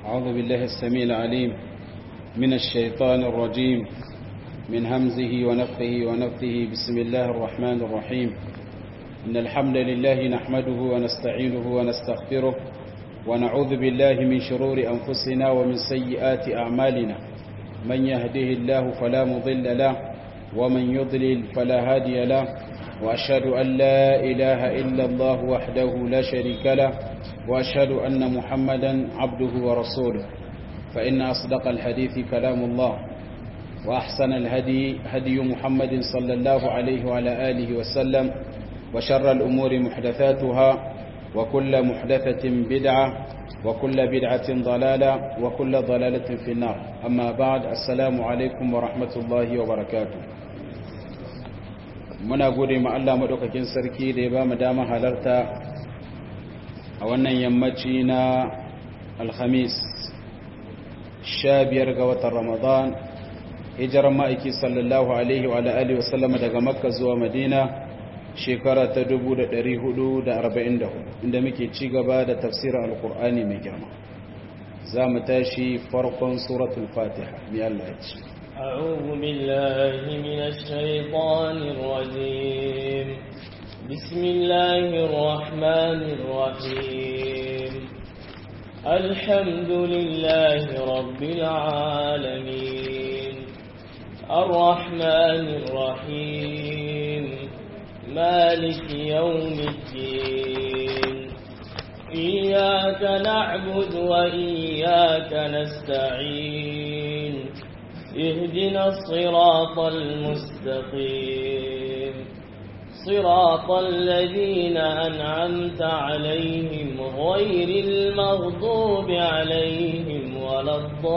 أعوذ بالله السميع العليم من الشيطان الرجيم من همزه ونفخه ونفثه بسم الله الرحمن الرحيم إن الحمد لله نحمده ونستعينه ونستغفره ونعوذ بالله من شرور أنفسنا ومن سيئات أعمالنا من يهده الله فلا مضل له ومن يضلل فلا هادي له وأشهد أن لا إله إلا الله وحده لا شريك له وأشهد أن محمدا عبده ورسوله فإن أصدق الحديث كلام الله وأحسن الهدي هدي محمد صلى الله عليه وعلى آله وسلم وشر الأمور محدثاتها وكل محدثة بدعة وكل بدعة ضلالة وكل ضلالة في النار أما بعد السلام عليكم ورحمة الله وبركاته muna gode ma Allah madaukakin sarki da ya ba mu dama halarta a wannan yammaci na alhamis sha biyar ga watan ramadan hijirar ma'aiki sallallahu alaihi wa alihi wa sallama daga makka zuwa madina shekara ta 444 inda muke ci gaba da tafsirin alkur'ani mai girma za mu tashi farkon suratul fatiha mai Allah ya ce أعوذ بالله من الشيطان الرجيم بسم الله الرحمن الرحيم الحمد لله رب العالمين الرحمن الرحيم مالك يوم الدين إياك نعبد وإياك نستعين اهدنا الصراط المستقيم صراط الذين أنعمت عليهم غير المغضوب عليهم ولا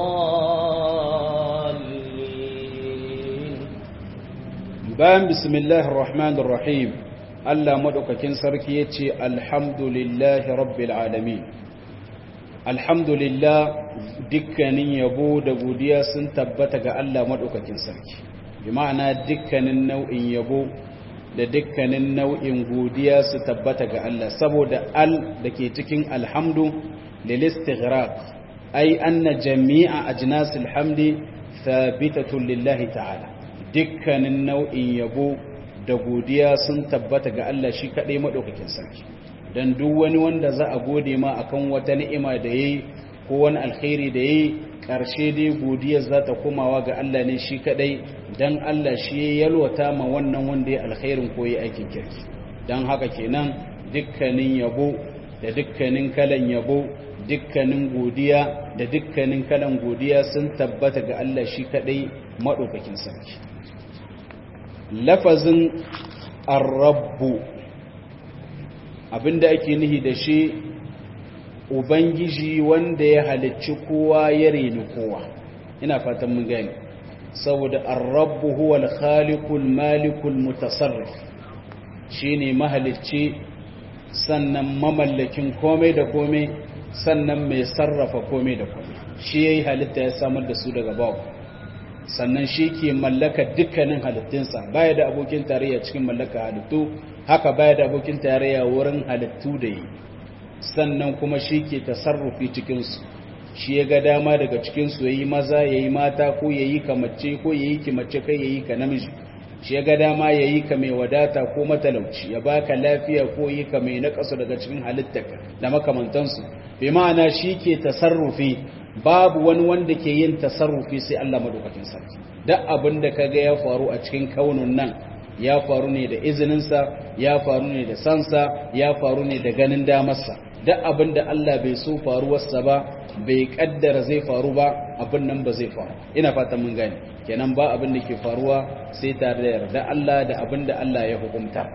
الضالين bayan bismillahir rahmanir rahim Allah madaukakin sarki yace alhamdulillahi rabbil alamin alhamdulillah dukkanin yabo da godiya sun tabbata ga Allah madaukakin sarki bi ma'ana dukkanin nau'in yabo da dukkanin nau'in godiya su tabbata ga Allah saboda al dake cikin alhamdu lil istighraq ay anna jami'a ajnasil hamdi thabitatun lillahi ta'ala dukkanin nau'in yabo da godiya sun tabbata ga Allah shi kaɗai maɗaukakin sarki don duk wani wanda za a gode ma akan wata ni'ima da ya yi ko wani alkhairi da ya yi ƙarshe dai godiya za ta komawa ga Allah ne shi kaɗai don Allah shi ya yalwata ma wannan wanda ya alkhairin ko ya aikin kirki don haka kenan dukkanin yabo da dukkanin kalan yabo dukkanin godiya da dukkanin kalan godiya sun tabbata ga Allah shi kaɗai maɗaukakin sarki lafazin arrabbu abinda ake nihi da shi ubangiji wanda ya halicci kowa ya reni kowa ina fatan mun gani saboda arrabbu huwa al-khaliqul malikul mutasarrif shine mahalicci sannan mamallakin komai da komai sannan mai sarrafa komai da komai shi yayi halitta ya samar da su daga babu sannan shi ke mallaka dukkanin halittunsa baya da abokin tarayya cikin mallaka halittu haka baya da abokin tarayya wurin halittu da yi sannan kuma shi ke tasarrufi cikinsu shi ya ga dama daga cikinsu ya yi maza ya yi mata ko ya yi ka mace ko ya yi ki mace kai ya yi ka namiji shi ya ga dama ya yi ka mai wadata ko matalauci ya baka lafiya ko yi ka mai naƙasu daga cikin halittarka da makamantansu bai ma'ana shi ke tasarrufi babu wani wanda ke yin tasarrufi sai Allah madaukakin sarki duk abin da kaga ya faru a cikin kaunun nan ya faru ne da izininsa ya faru ne da sansa ya faru ne da ganin damarsa duk abin da Allah bai so faruwarsa ba bai kaddara zai faru ba abin nan ba zai faru ina fatan mun gane kenan ba abin da ke faruwa sai tare da yarda Allah da abin da Allah ya hukunta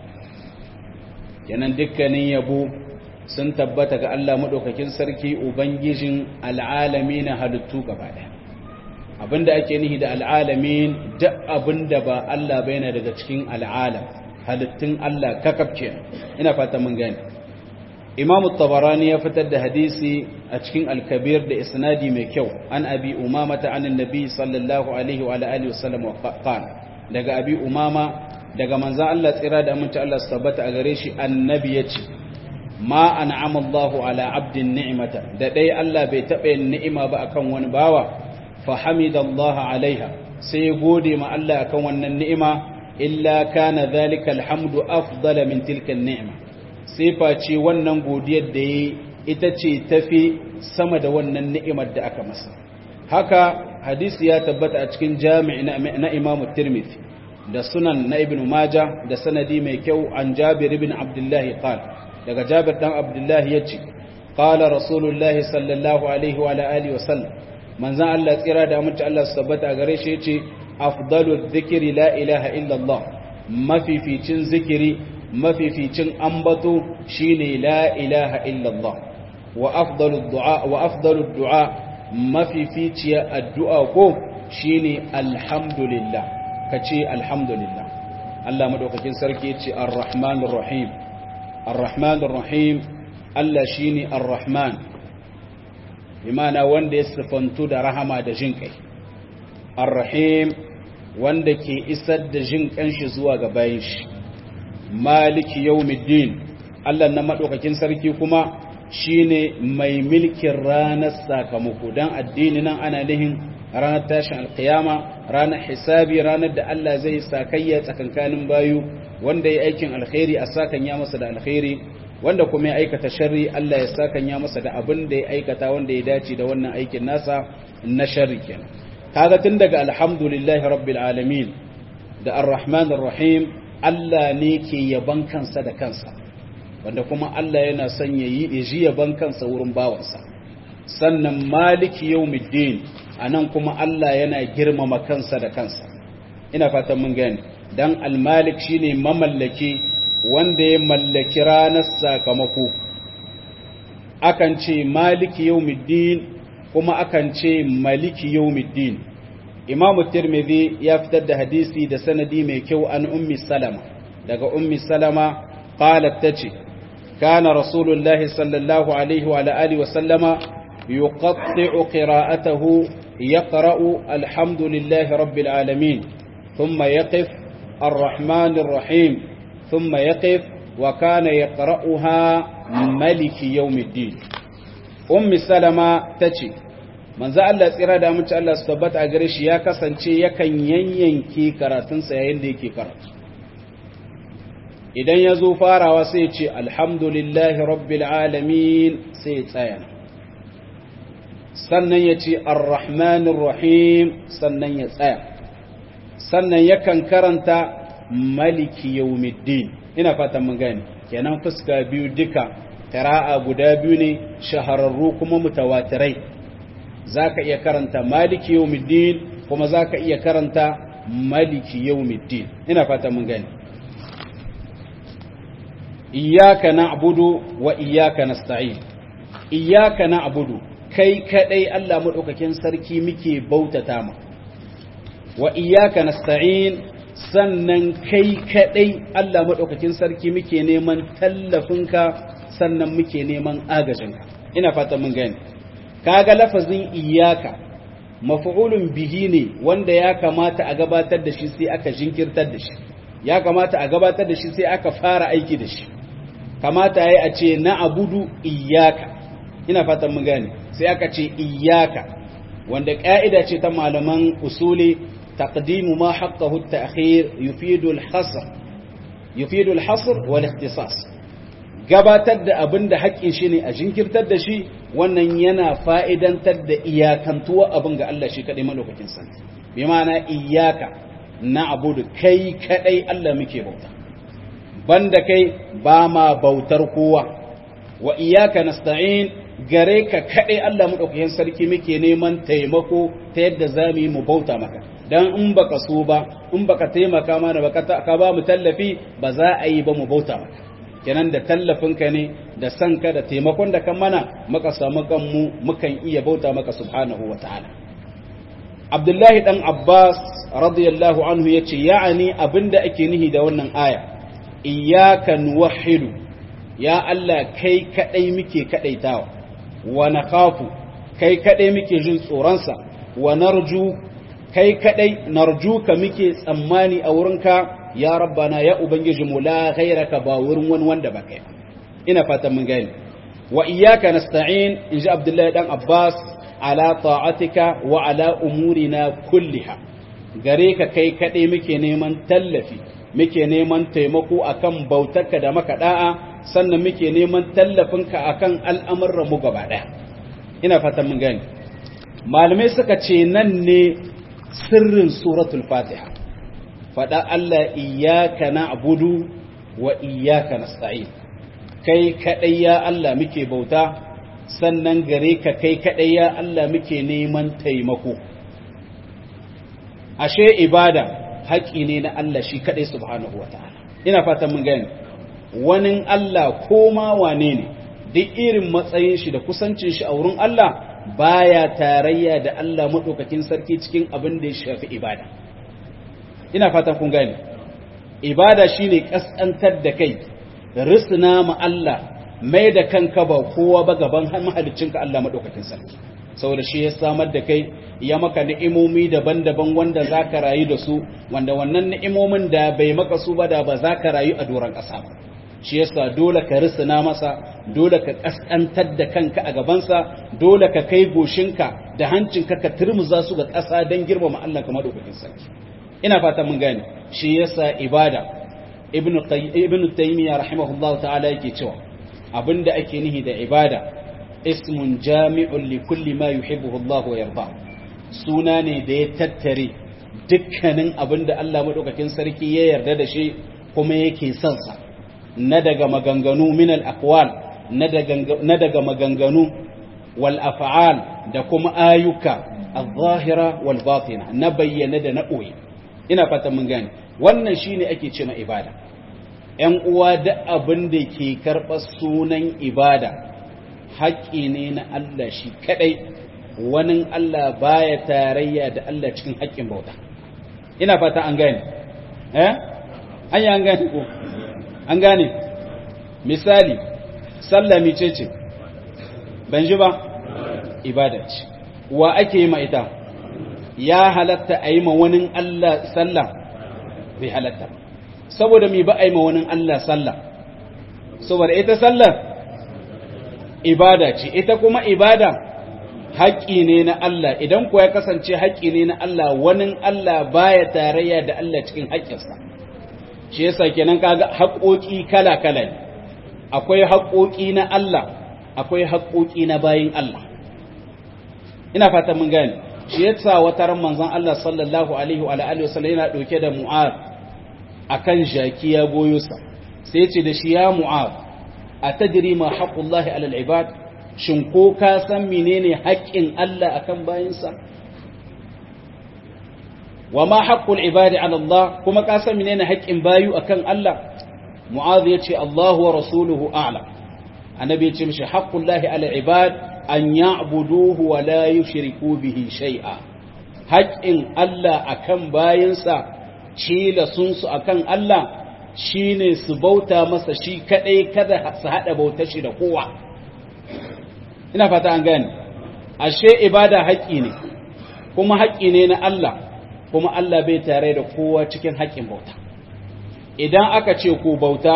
kenan dukkanin yabo sun tabbata ga Allah maɗaukakin sarki Ubangijin al'alami na halittu gaba ɗaya. Abinda ake nihi da al'alamin duk abinda ba Allah bai na daga cikin al'alam, halittun Allah kakafce ina fata mun gani. Imamu Tabarani ya fitar da hadisi a cikin alkabir da isnadi mai kyau, an abi umama ta anin nabi sallallahu alaihi wa alihi wasallam wa daga abi umama daga manzan Allah tsira da aminci Allah su tabbata a gare shi annabi ya ce, ma an'ama Allahu ala abdin ni'mata da dai Allah bai taɓa ni'ima ba akan wani bawa fa hamidallaha alaiha sai gode ma Allah akan wannan ni'ima illa kana dhalika alhamdu afdala min tilka ni'ima sai face wannan godiyar da yi ita ce tafi sama da wannan ni'imar da aka masa haka hadisi ya tabbata a cikin jami' na Imam Tirmidhi da sunan na Ibn Majah da sanadi mai kyau an Jabir ibn Abdullah qala daga Jabir dan Abdullah yace qala Rasulullahi sallallahu alaihi wa alihi wa sallam manzon Allah tsira da amince Allah su tabbata gare shi yace afdalu dhikri la ilaha illa Allah mafificin zikiri mafificin ambato shine la ilaha illa Allah wa afdalu du'a wa afdalu du'a mafificiya addu'a ko shine alhamdulillah kace alhamdulillah Allah madaukakin sarki yace arrahmanir rahim arrahmanir rahim Allah shine arrahman bimana wanda ya sifantu da rahama da jin kai arrahim wanda ke isar da jin kanshi zuwa ga bayin shi maliki yawmiddin Allah na madaukakin sarki kuma shine mai milkin ranar sakamako dan addini nan ana nihin ranar tashin alkiyama ranar hisabi ranar da Allah zai sakayya tsakankanin bayu wanda ya aikin alkhairi a sakanya masa da alkhairi wanda kuma ya aikata sharri Allah ya sakanya masa da abin da ya aikata wanda ya dace da wannan aikin nasa na sharri kenan kaga tun daga alhamdulillahi rabbil alamin da arrahmanir rahim Allah ne ke yaban kansa da kansa wanda kuma Allah yana son ya yi ji yaban kansa wurin bawansa sannan maliki yawmiddin anan kuma Allah yana girmama kansa da kansa ina fatan mun gane dan al-malik shine mamallaki wanda ya mallaki ranar sakamako akan ce maliki yawmiddin kuma akan ce maliki yawmiddin imam tirmidhi ya fitar da hadisi da sanadi mai kyau an ummi salama daga ummi salama qalat tace kana rasulullahi sallallahu alaihi wa alihi wa sallama yuqatti'u qira'atahu yaqra'u alhamdulillahi rabbil alamin thumma yaqif arrahmanir rahim thumma yaqif wa kana yaqra'uha maliki yawmiddin ummi salama tace manzo Allah tsira da mutu Allah su tabbata a gare shi ya kasance yakan yanyanke karatunsa yayin da yake karatu idan ya zo farawa sai ce alhamdulillahi rabbil alamin sai tsaya sannan ya ce arrahmanir rahim sannan ya tsaya sannan yakan karanta maliki yawmiddin ina fatan mun gane kenan fuska biyu duka qira'a guda biyu ne shahararru kuma mutawatirai za ka iya karanta maliki yawmiddin kuma za ka iya karanta maliki yawmiddin ina fata mun gani iyyaka na'budu wa iyyaka nasta'in iyyaka na'budu kai kadai Allah madaukakin sarki muke bautata ma wa iyyaka nasta'in sannan kai kadai Allah madaukakin sarki muke neman tallafinka sannan muke neman agajinka ina fata mun gani kaga lafazin iyaka maf'ulun bihi ne wanda ya kamata a gabatar da shi sai aka jinkirtar da shi ya kamata a gabatar da shi sai aka fara aiki da shi kamata yayi a ce na abudu iyaka ina fatan mun gane sai aka ce iyaka wanda ka'ida ce ta malaman usuli taqdimu ma haqqahu at-ta'khir yufidu al-hasr yufidu al-hasr wal ikhtisas gabatar da abin da haƙƙin shi ne a jinkirtar da shi wannan yana fa'idantar da iyakantuwa abin ga Allah shi kaɗai malaukakin sa bi ma'ana iyaka na abudu kai kaɗai Allah muke bauta banda kai ba ma bautar kowa wa iyaka nasta'in gare ka kaɗai Allah maɗaukakin sarki muke neman taimako ta yadda za mu yi mu bauta maka dan in baka so ba in baka taimaka mana baka ka ba mu tallafi ba za a yi ba mu bauta maka kenan da tallafinka ne da sanka da taimakon da kan mana muka samu kanmu mukan iya bauta maka subhanahu wa ta'ala abdullahi dan abbas radiyallahu anhu ya ce ya'ani abinda ake nihi da wannan aya iyyaka nuwahhidu ya Allah kai kadai muke kadaitawa wa nakhafu kai kadai muke jin tsoronsa wa narju kai kadai narjuka muke tsammani a wurinka ya rabbana ya ubangiji mu la ghairaka ba wurin wani wanda ba kai ina fatan mun gane wa iyyaka nasta'in inji abdullahi dan abbas ala ta'atika wa ala umurina kulliha gare ka kai kaɗai muke neman tallafi muke neman taimako akan bautarka da maka da'a sannan muke neman tallafinka akan al'amuran mu gaba ɗaya ina fatan mun gane malamai suka ce nan ne sirrin suratul fatiha faɗa Allah iyyaka na'budu wa iyyaka nasta'in kai kaɗai ya Allah muke bauta sannan gare ka kai kaɗai ya Allah muke neman taimako ashe ibada haƙi ne na Allah shi kaɗai subhanahu wa ta'ala ina fatan mun gani wani Allah ko ma wane ne duk irin matsayin shi da kusancin shi a wurin Allah baya tarayya da Allah maɗaukakin sarki cikin abin da ya shafi ibada ina fatan kun gani ibada shine kaskantar da kai risna ma Allah mai da kanka ba kowa ba gaban mahaliccinka Allah maɗaukakin sarki saboda shi ya samar da kai ya maka ni'imomi daban-daban wanda za ka rayu da su wanda wannan ni'imomin da bai maka su ba da ba za ka rayu a doron ƙasa ba shi yasa dole ka risina masa dole ka ƙasƙantar da kanka a gabansa dole ka kai goshinka da hancinka ka turmuza su ga ƙasa don girmama Allah kamar dokokin sarki ina fata mun gane shi yasa ibada ibnu ibnu taymiya rahimahullahu ta'ala yake cewa abinda ake nihi da ibada ismun jami'un li kulli ma yuhibbuhu Allah wa yarda suna ne da ya tattare dukkanin abinda Allah madaukakin sarki ya yarda da shi kuma yake son sa na daga maganganu min al aqwal na daga na daga maganganu wal af'al da kuma ayyuka al-zahira wal batina na bayyana da na ɓoye ina fatan mun gane wannan shine ake ce ma ibada ƴan uwa da abin da ke karɓar sunan ibada haƙƙi ne na Allah shi kaɗai wani Allah baya tarayya da Allah cikin haƙƙin bauta ina fata an gane eh an an gane ko an gane misali sallah mice ce ban ji ba ibada ce wa ake yi ma ita ya halatta a yi ma wani Allah sallah bai halatta saboda mi ba a yi ma wani Allah sallah saboda ita sallah ibada ce ita kuma ibada haƙƙi ne na Allah idan kuwa ya kasance haƙƙi ne na Allah wani Allah baya tarayya da Allah cikin haƙƙinsa shi yasa kenan kaga haƙoƙi kala-kala ne akwai haƙoƙi na Allah akwai haƙoƙi na bayin Allah ina fatan mun gane shi yasa wata ran manzon Allah sallallahu alaihi wa alihi wasallam yana dauke da Mu'ad akan jaki ya goyo sa sai ce da shi ya Mu'ad atadri ma haqqullahi alal ibad shin ko ka san menene haƙƙin Allah akan bayinsa wa ma haqqul ibadi ala Allah kuma ka san menene haƙƙin bayu akan Allah Mu'ad yace Allah wa rasuluhu a'lam annabi yace mishi haqqullahi alal ibad an ya'buduhu wa la yushriku bihi shay'a haƙƙin Allah akan bayinsa cila sun su akan Allah shine su bauta masa shi kadai kada su hada bautar shi da kowa ina fata an gane ashe ibada haƙƙi ne kuma haƙƙi ne na Allah kuma Allah bai tare da kowa cikin haƙƙin bauta idan aka ce ku bauta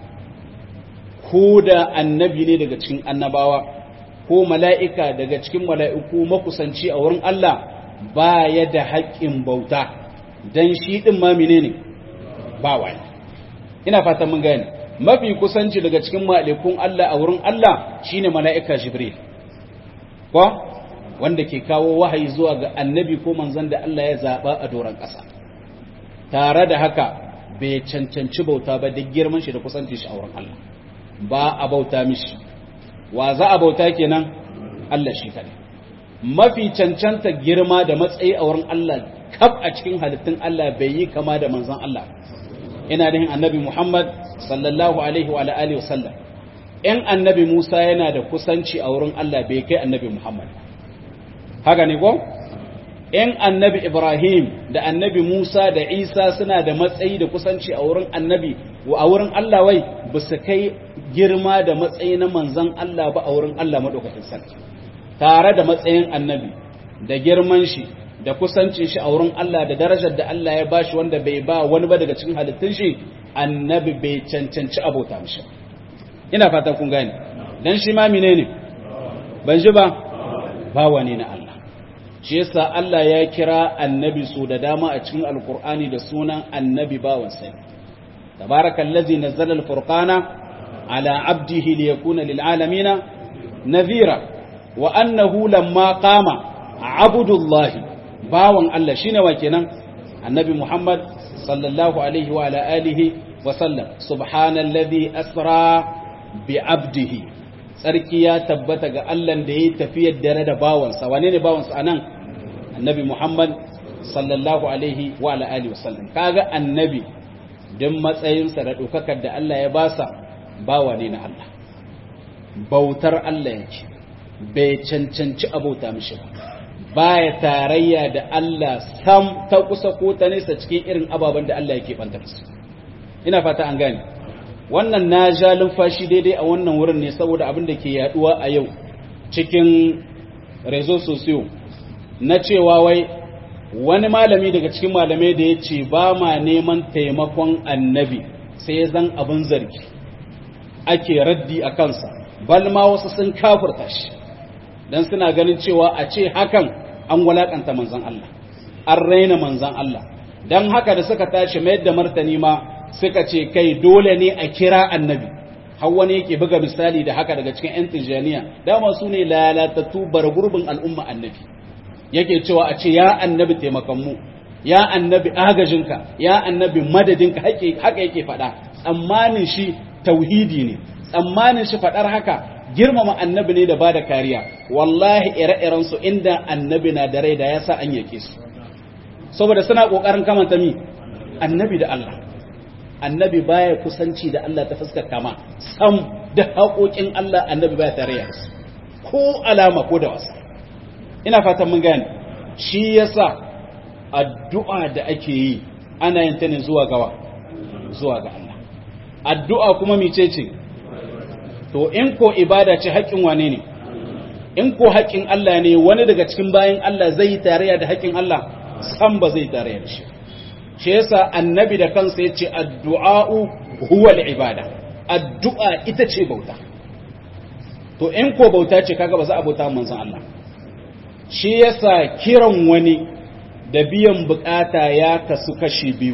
ko da annabi ne daga cikin annabawa ko mala'ika daga cikin mala'iku makusanci a wurin Allah ba ya da haƙƙin bauta don shi ɗin mamine ne ba wani ina fata mun gani mafi kusanci daga cikin mala'ikun Allah a wurin Allah shi ne mala'ika jibril ko wanda ke kawo wahayi zuwa ga annabi ko manzan da Allah ya zaɓa a doron ƙasa tare da haka bai cancanci bauta ba duk girman shi da kusanci shi a wurin Allah ba a bauta mishi wa za a bauta kenan Allah shi kadai mafi cancanta girma da matsayi a wurin Allah kaf a cikin halittun Allah bai yi kama da manzon Allah ina da annabi Muhammad sallallahu alaihi wa alihi wa sallam in annabi Musa yana da kusanci a wurin Allah bai kai annabi Muhammad haka ne ko in annabi Ibrahim da annabi Musa da Isa suna da matsayi da kusanci a wurin annabi a wurin Allah wai ba su kai girma da matsayi na manzan Allah ba a wurin Allah maɗaukakin sarki tare da matsayin annabi da girman shi da kusancin shi a wurin Allah da darajar da Allah ya bashi wanda bai ba wani ba daga cikin halittun shi annabi bai cancanci abota mishi ina fatan kun gane dan shi ma menene ban ji ba bawa ne na Allah shi yasa Allah ya kira annabi so da dama a cikin alkur'ani da sunan annabi bawan sai tabarakallazi nazzala alfurqana ala abdihi liyakuna lilalamin nadhira wa annahu lamma qama abdullahi bawan Allah shine wa kenan annabi Muhammad sallallahu alaihi wa ala alihi wa sallam subhanallazi asra bi abdihi tsarki ya tabbata ga Allah da ya tafiyar dare da bawansa wane ne bawansa anan annabi Muhammad sallallahu alaihi wa ala alihi wasallam kaga annabi dan matsayinsa da dokakar da Allah ya basa bawa ne na Allah bautar Allah yake bai cancanci abota mishi ba baya tarayya da Allah sam ta kusa ko ta nesa cikin irin ababen da Allah yake bantar su ina fata an gane wannan na ja lumfashi daidai a wannan wurin ne saboda abin da ke yaduwa a yau cikin rezo sosiyo na cewa wai wani malami daga cikin malamai da ya ce ba ma neman taimakon annabi sai ya zan abin zargi ake raddi a kansa balma wasu sun kafurta shi don suna ganin cewa a ce hakan an walakanta manzan Allah an raina manzan Allah don haka da suka tashi mayar da martani ma suka ce kai dole ne a kira annabi har wani yake buga misali da haka daga cikin 'yan tijjaniya dama su ne lalatattu bar gurbin al'umma annabi yake cewa a ce ya annabi taimakonmu ya annabi agajinka ya annabi madadinka haka yake faɗa tsammanin shi tauhidi ne tsammanin shi faɗar haka girmama annabi ne da ba da kariya wallahi ire-iren su inda annabi na da rai da ya sa an yake su saboda suna ƙoƙarin kamanta mi annabi da Allah annabi baya kusanci da Allah ta fuskar kama sam da haƙoƙin Allah annabi baya tarayya da su ko alama ko da wasa ina fatan mun gane shi yasa addu'a da ake yi ana yin ta ne zuwa gawa zuwa ga Allah addu'a kuma micece to in ko ibada ce haƙƙin wane ne in ko haƙƙin Allah ne wani daga cikin bayan Allah zai yi tarayya da haƙƙin Allah san ba zai tarayya da shi shi yasa annabi da kansa yace addu'a'u huwa al-ibada addu'a ita ce bauta to in ko bauta ce kaga ba za a bauta manzon Allah shi yasa kiran wani da biyan bukata ya kasu kashi biyu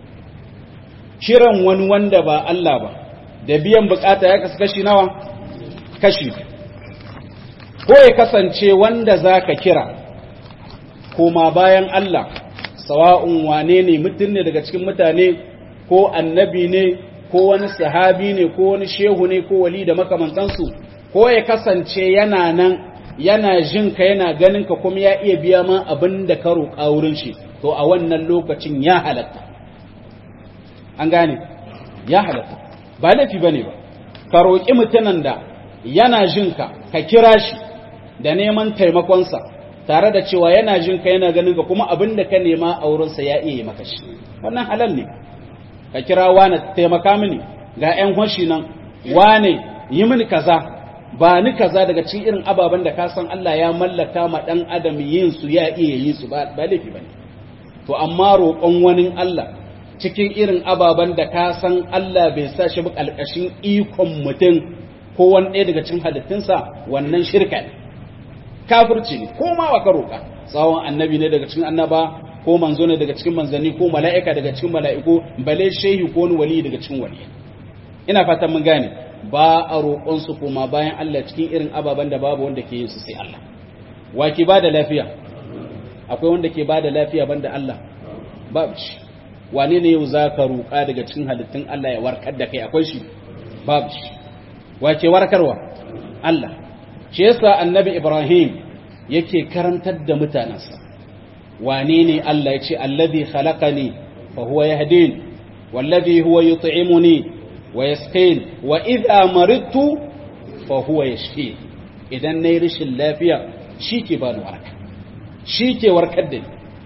kiran wani wanda ba Allah ba da biyan bukata ya kasu kashi nawa kashi ko ya kasance wanda zaka kira koma bayan Allah sawa'un wane ne mutum ne daga cikin mutane ko annabi ne ko wani sahabi ne ko wani shehu ne ko wali da makamantansu ko ya kasance yana nan yana jin ka yana ganin ka kuma ya iya biya ma abin da ka roƙa wurin shi to a wannan lokacin ya halatta an gane ya halatta ba laifi bane ba ka roƙi mutumin da yana jin ka ka kira shi da neman taimakonsa tare da cewa yana jin ka yana ganin ka kuma abin da ka nema a wurinsa ya iya yi maka shi wannan halal ne ka kira wane taimaka mini ga 'yan hoshi nan wane yi mini kaza ba ni kaza daga cikin irin ababen da ka san Allah ya mallaka ma dan adam yin su ya iya yi su ba laifi bane to amma roƙon wani Allah cikin irin ababen da ka san Allah bai sa shi ba kalkashin ikon mutum ko wani ɗaya daga cikin halittunsa wannan shirka ne kafirci ne ko ma wa ka roƙa tsawon annabi ne daga cikin annaba ko manzo ne daga cikin manzanni ko mala'ika daga cikin mala'iku bale shehi ko wani wali daga cikin wali ina fatan mun gane ba a roƙonsu kuma bayan Allah cikin irin ababen da babu wanda ke yin su sai Allah wa ke ba da lafiya akwai wanda ke ba da lafiya banda Allah babu shi wane ne yau za ka roƙa daga cikin halittun Allah ya warkar da kai akwai shi babu shi wa ke warkarwa Allah shi yasa annabi Ibrahim yake karantar da mutanensa wane ne Allah ya ce alladhi khalaqani fa huwa yahdin wallazi huwa yut'imuni ويسقين وإذا مرضت فهو يشفين idan nayi rashin lafiya shike ba ni waraka shike warkar da ni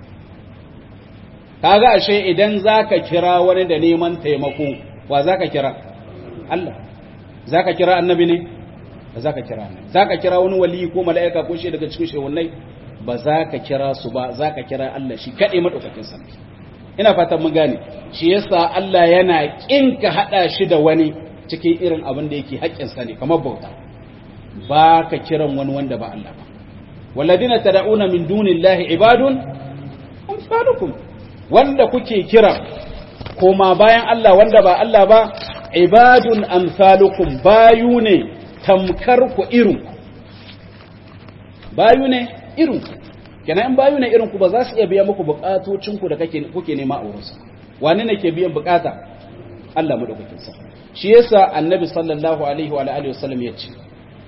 kaga ashe idan zaka kira wani da neman taimako wa zaka kira Allah zaka kira annabi ne ba zaka kira annabi zaka kira wani wali ko mala'ika ko shi daga cikin shehunai ba zaka kira su ba zaka kira Allah shi kadai madaukakin sarki ina fatan mun gane shi yasa Allah yana kin ka hada shi da wani cikin irin abin da yake haƙƙinsa ne kamar bauta ba ka kiran wani wanda ba Allah ba walladina tad'una min dunillahi ibadun amsalukum wanda kuke kira koma bayan Allah wanda ba Allah ba ibadun amsalukum bayu ne tamkar ku irin ku bayu ne irin ku kenan in bayu ne irin ku ba za su iya biya muku bukatocin ku da kake kuke nema a wurinsa wani ne ke biyan bukata Allah madaukakin sa shi yasa annabi sallallahu alaihi wa alihi wasallam ya ce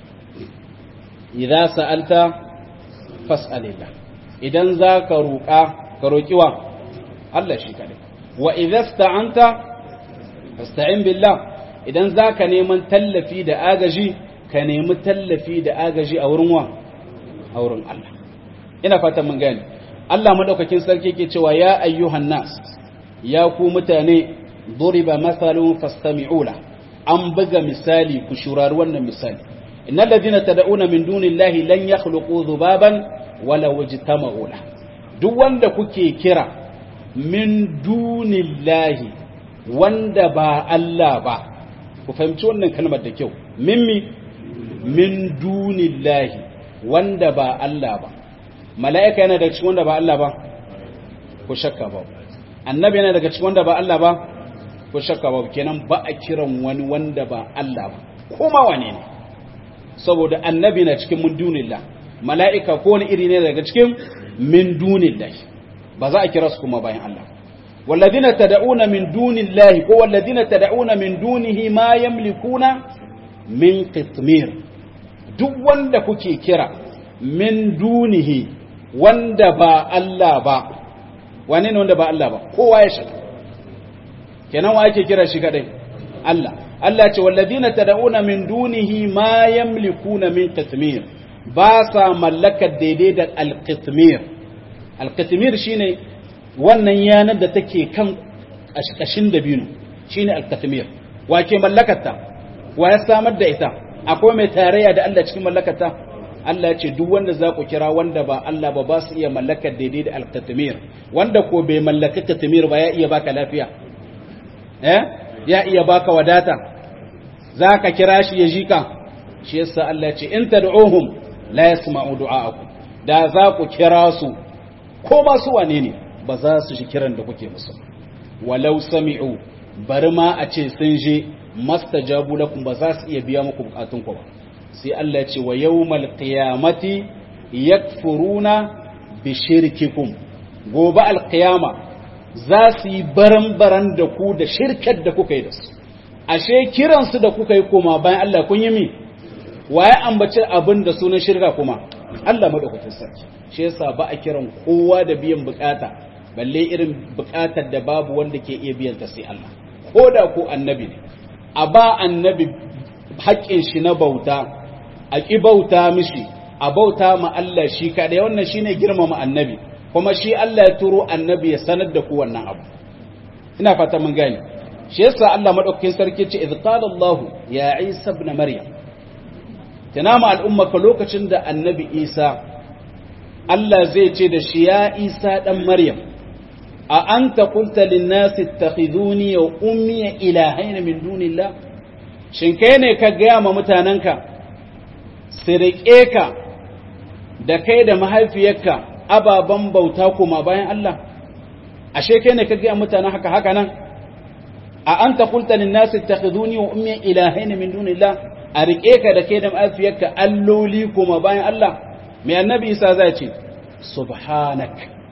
idza sa'alta fas'alillah idan za ka roƙa ka roƙi wa Allah shi kaɗai wa idasta'anta fasta'in billah idan za ka neman tallafi da agaji ka nemi tallafi da agaji a wurin wa a wurin Allah ina fatan mun gane Allah madaukakin sarki ke cewa ya ayyuhan nas ya ku mutane duriba mathalun fastami'u la an buga misali ku shurari wannan misali innal ladina tad'una min dunillahi lan yakhluqu dhubaban wala wajtama'u la duk wanda kuke kira min dunillahi wanda ba Allah ba ku fahimci wannan kalmar da kyau mimmi min dunillahi wanda ba Allah ba mala'ika yana daga cikin wanda ba Allah ba ku shakka ba annabi yana daga cikin wanda ba Allah ba ku shakka ba kenan ba a kiran wani wanda ba Allah ba kuma wane ne saboda annabi na cikin min dunillah mala'ika ko wani iri ne daga cikin min dunillah ba za a kira su kuma bayan Allah والذين تدعون من دون الله هو الذين تدعون من دونه ما يملكون من قطمير duk wanda kuke kira min dunihi wanda ba Allah ba wane ne wanda ba Allah ba kowa ya shaka kenan wa ake kira shi kadai Allah Allah ce walladina tad'una min dunihi ma yamlikuna min qitmir ba sa mallakar daidai da al-qitmir al-qitmir shine wannan yanar da take kan kashin dabino shine al-qitmir wa ke mallakarta wa ya samar da ita akwai mai tarayya da Allah cikin mallakarta Allah ya ce duk wanda za ku kira wanda ba Allah ba ba su iya mallakar daidai da al-qitmir wanda ko bai mallaka qitmir ba ya iya baka lafiya eh ya iya baka wadata za ka kira shi ya ji ka shi yasa Allah ce in tad'uhum la yasma'u du'a'akum da za ku kira su ko ba su wane ne ba za su shi kiran da kuke musu walau sami'u bari ma a ce sun je mastajabu lakum ba za su iya biya muku bukatun ku ba sai Allah ce wa yawmal qiyamati yakfuruna bi shirkikum gobe alqiyama za su yi baran-baran da ku da shirkar da kuka yi da su ashe kiransu da kuka yi koma bayan Allah kun yi mi waye ambaci abin da sunan shirka kuma Allah madaukakin sarki shi yasa ba a kiran kowa da biyan bukata balle irin bukatar da babu wanda ke iya biyan ta sai Allah ko da ko annabi ne a ba annabi haƙƙin shi na bauta a ƙi bauta mishi a bauta ma Allah shi kaɗai wannan shine girmama annabi kuma shi Allah ya turo annabi ya sanar da ku wannan abu ina fata mun gane shi yasa Allah madaukakin sarki ce idh qala Allah ya Isa ibn Maryam tunama al'umma ka lokacin da annabi Isa Allah zai ce da shi ya Isa dan Maryam a anta qulta lin nasi ittakhiduni wa ummi ilahayn min dunillah shin kai ne ka ga ma mutananka sirike ka da kai da mahaifiyarka ababen bauta kuma bayan Allah ashe kai ne ka ga mutanen haka haka nan a anta qulta lin nas ittakhiduni wa ummi ilahayn min dunillah a rike ka da kai da afiyarka alloli kuma bayan Allah mai annabi Isa zai ce subhanak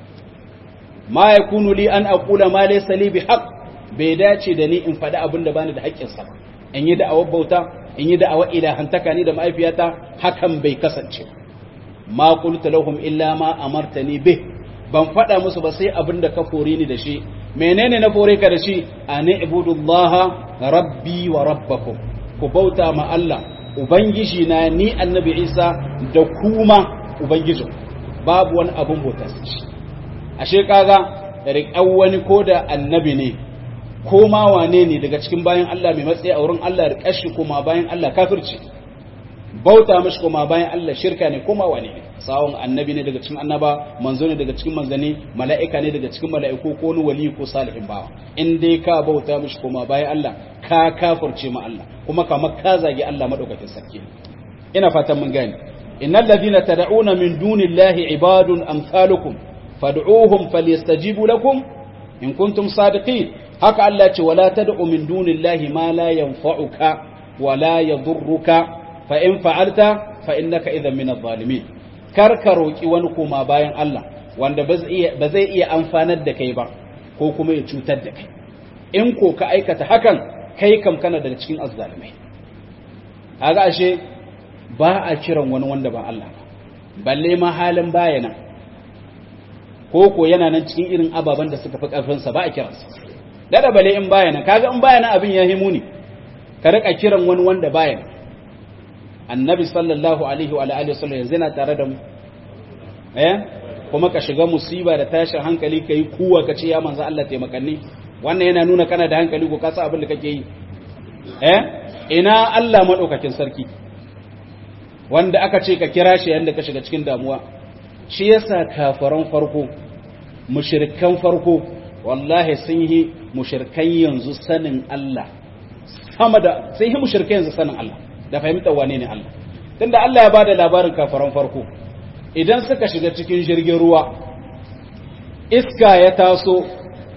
ma yakunu li an aqula ma laysa li bihaq bai dace da ni in faɗi abin da bani da haƙƙin sa in yi da'awar bauta in yi da'awar ilahantaka ni da mahaifiyata hakan bai kasance ma qultu lahum illa ma amartani bih ban faɗa musu ba sai abin da ka fore ni da shi menene na fore ka da shi an ibudullaha rabbi wa rabbakum ku bauta ma Allah ubangiji na ni annabi Isa da kuma ubangijin babu wani abun bauta shi ashe kaga riƙan wani ko da annabi ne ko ma wane ne daga cikin bayan Allah mai matsayi a wurin Allah riƙar shi kuma bayan Allah kafirci bauta mishi kuma bayan Allah shirka ne kuma wane ne sawon annabi ne daga cikin annaba manzo ne daga cikin manzani mala'ika ne daga cikin mala'iku ko wani wali ko salihin bawa in dai ka bauta mishi kuma bayan Allah ka kafirce ma Allah kuma kamar ka zagi Allah madaukakin sarki ina fatan mun gane innal ladina tad'una min dunillahi ibadun amsalukum fad'uuhum falyastajibu lakum in kuntum sadiqin haka Allah ce wala tad'u min dunillahi ma la yanfa'uka wala yadurruka fa in fa'alta fa innaka idhan min adh-dhalimin kar ka roki wani koma bayan Allah wanda ba zai iya amfanar da kai ba ko kuma ya cutar da kai in ko ka aikata hakan kai kam kana daga cikin azzalimai kaga ashe ba a kiran wani wanda ba Allah ba balle ma halin bayana ko ko yana nan cikin irin ababen da suka fi karfinsa ba a kiransa dada bale in bayana kaga in bayana abin ya himu ne ka rika kiran wani wanda bayana annabi sallallahu alaihi wa alihi wasallam yanzu yana tare da mu eh kuma ka shiga musiba da tashin hankali kai kuwa ka ce ya manzo Allah taimakanni wannan yana nuna kana da hankali ko ka san abin da kake yi eh ina Allah madaukakin sarki wanda aka ce ka kira shi yanda ka shiga cikin damuwa shi yasa kafaran farko mushrikan farko wallahi sun yi mushrikan yanzu sanin Allah sama da sun yi mushrikan yanzu sanin Allah da fahimtar wane ne Allah tunda Allah ya bada labarin kafaran farko idan suka shiga cikin jirgin ruwa iska ya taso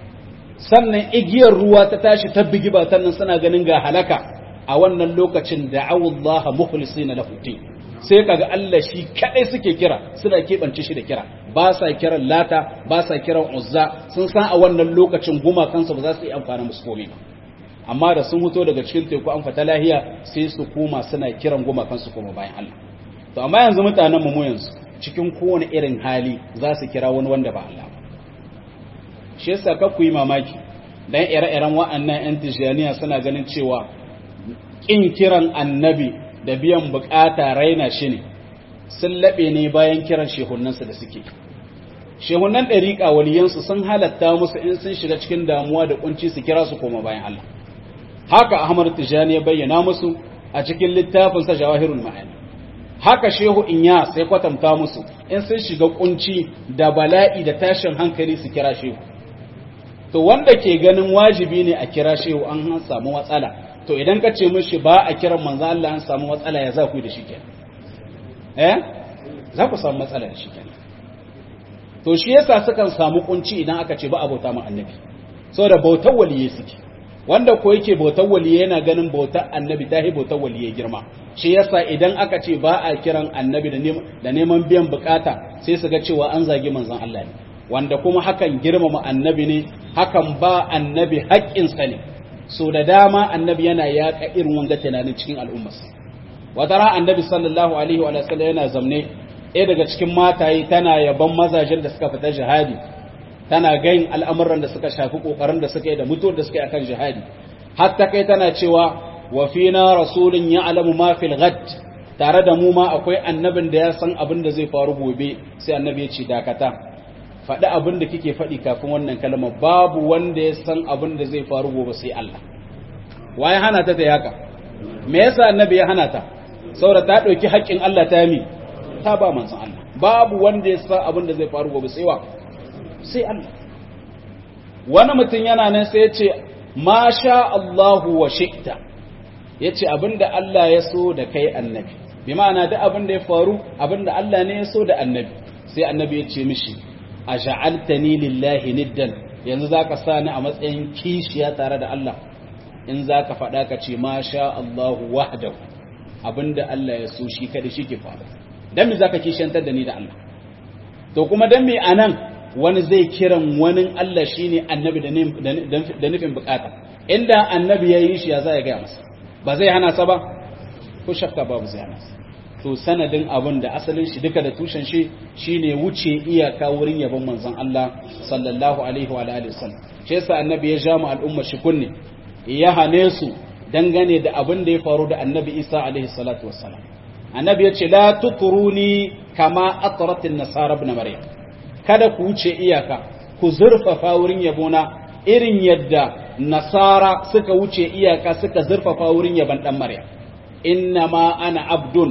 sannan igiyar ruwa ta tashi ta bigi ba sannan suna ganin ga halaka a wannan lokacin da awullaha mukhlisina lahu din sai kaga Allah shi kadai suke kira suna keɓance shi da kira ba sa kiran lata ba sa kiran uzza sun san a wannan lokacin gumakansu ba za su yi amfani musu komai ba amma da sun fito daga cikin teku an fata lahiya sai su koma suna kiran gumakansu kuma bayan Allah to amma yanzu mutanen mu yanzu cikin kowane irin hali za su kira wani wanda ba Allah ba shi yasa ka ku yi mamaki dan ire-iren wa'annan yan tijaniya suna ganin cewa kin kiran annabi da biyan bukata raina shi ne sun laɓe ne bayan kiran shehunansu da suke shehunan ɗariƙa waliyansu sun halatta musu in sun shiga cikin damuwa da kunci su kira su koma bayan Allah haka Ahmad Tijani ya bayyana musu a cikin littafinsa Jawahirul Ma'ani haka Shehu Inya sai kwatanta musu in sun shiga kunci da bala'i da tashin hankali su kira Shehu to wanda ke ganin wajibi ne a kira Shehu an samu matsala to idan ka ce mishi ba a kiran manzo Allah an samu matsala ya za ku da shi kenan eh za ku samu matsala da shi kenan to shi yasa sukan samu kunci idan aka ce ba abota mu annabi saboda bautar waliye suke wanda ko yake bautar waliye yana ganin bautar annabi ta hi bautar waliye girma shi yasa idan aka ce ba a kiran annabi da neman biyan bukata sai su ga cewa an zagi manzon Allah ne wanda kuma hakan girmama annabi ne hakan ba annabi haƙƙinsa ne so da dama annabi yana yaƙa irin wanga tunanin cikin al'ummarsa wata ran annabi sallallahu alaihi wa sallam yana zamne ɗaya daga cikin mataye tana yaban mazajen da suka fita jihadi tana gayin al'amuran da suka shafi ƙoƙarin da suka yi da mutuwar da suka yi akan jihadi hatta kai tana cewa wa fina rasulun ya alamu ma fil ghad tare da mu ma akwai annabin da ya san abin da zai faru gobe sai annabi ya ce dakata faɗi abin da kike faɗi kafin wannan kalmar babu wanda ya san abin da zai faru gobe sai Allah waye hana ta ta haka me yasa annabi ya hana ta saboda ta ɗauki haƙƙin Allah ta mi ta ba manzon Allah babu wanda ya san abin da zai faru gobe sai wa sai Allah wani mutum yana nan sai ya ce ma sha Allahu wa shi'ta yace abinda Allah ya so da kai annabi bi ma'ana da abin da ya faru abinda Allah ne ya so da annabi sai annabi ya ce mishi a ja'altani lillahi niddan yanzu zaka sa ni a matsayin kishiya tare da Allah in zaka faɗa ka ce ma sha Allahu wahdahu abinda Allah ya so shi kada shi ke faru dan me zaka kishiyantar da ni da Allah to kuma dan me anan wani zai kiran wani Allah shine annabi da nufin bukata inda annabi ya yi shi ya za ya gaya masa ba zai hana sa ba ko shakka babu zai hana sa to sanadin abin da asalin shi duka da tushen shi shine wuce iyaka wurin yabon manzon Allah sallallahu alaihi wa alihi wasallam shi yasa annabi ya ja mu al'umma shi kunne ya hane su dangane da abin da ya faru da annabi Isa alaihi salatu wassalam annabi ya ce la tukuruni kama atrat an-nasara ibn maryam kada ku wuce iyaka ku zurfafa wurin yabona irin yadda nasara suka wuce iyaka suka zurfafa wurin yaban dan maryam innama ana abdun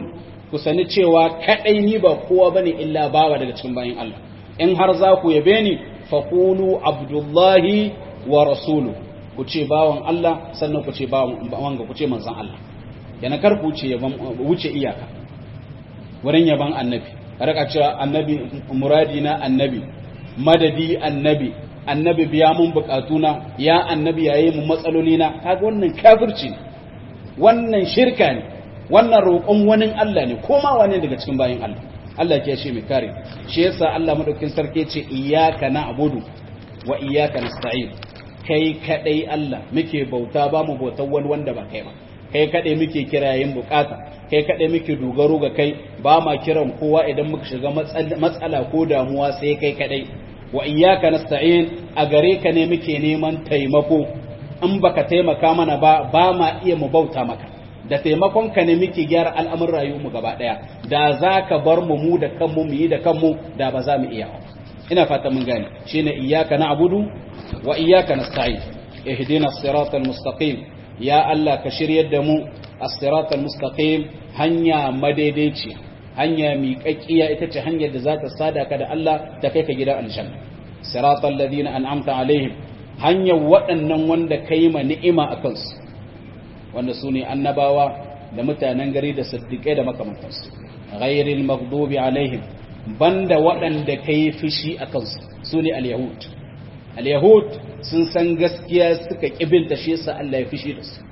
ku sani cewa kadai ni ba kowa bane illa bawa daga cikin bayin Allah in har za ku yabe ni faqulu abdullahi wa rasulu ku ce bawan Allah sannan ku ce bawan wanga ku ce manzon Allah yana kar ku wuce yaban wuce iyaka wurin yaban annabi raka cewa annabi muradi na annabi madadi annabi annabi biya mun bukatuna ya annabi yayi mun matsaloli na kaga wannan kafirci ne wannan shirka ne wannan roƙon wani Allah ne koma wani daga cikin bayin Allah Allah ke shi mai kare shi yasa Allah madaukakin sarki ce iyyaka na'budu wa iyyaka nasta'in kai kadai Allah muke bauta ba mu bautar wani wanda ba kai ba kai kadai muke kirayen bukata kai kadai muke dogaro ga kai ba ma kiran kowa idan muka shiga matsala ko damuwa sai kai kadai wa iyyaka nasta'in a gare ka ne muke neman taimako in baka taimaka mana ba ba ma iya mu bauta maka da taimakon ka ne muke gyara al'amuran rayuwar mu gaba daya da zaka bar mu mu da kanmu mu yi da kanmu da ba za mu iya ina fata mun gane shine iyyaka na'budu wa iyyaka nasta'in ihdina as-siratal mustaqim ya Allah ka shiryar da mu as-siratal mustaqim hanya madaidaici hanya miƙaƙƙiya ita ce hanyar da za ta sada ka da Allah ta kai ka gidan aljanna siratal ladina an'amta alaihim hanyar waɗannan wanda kai ma ni'ima a kansu wanda su ne annabawa da mutanen gari da siddiƙai da makamantansu ghairil maghdubi alaihim banda waɗanda kai fushi a kansu su ne al-yahud al-yahud sun san gaskiya suka kibinta shi yasa Allah ya fushi da su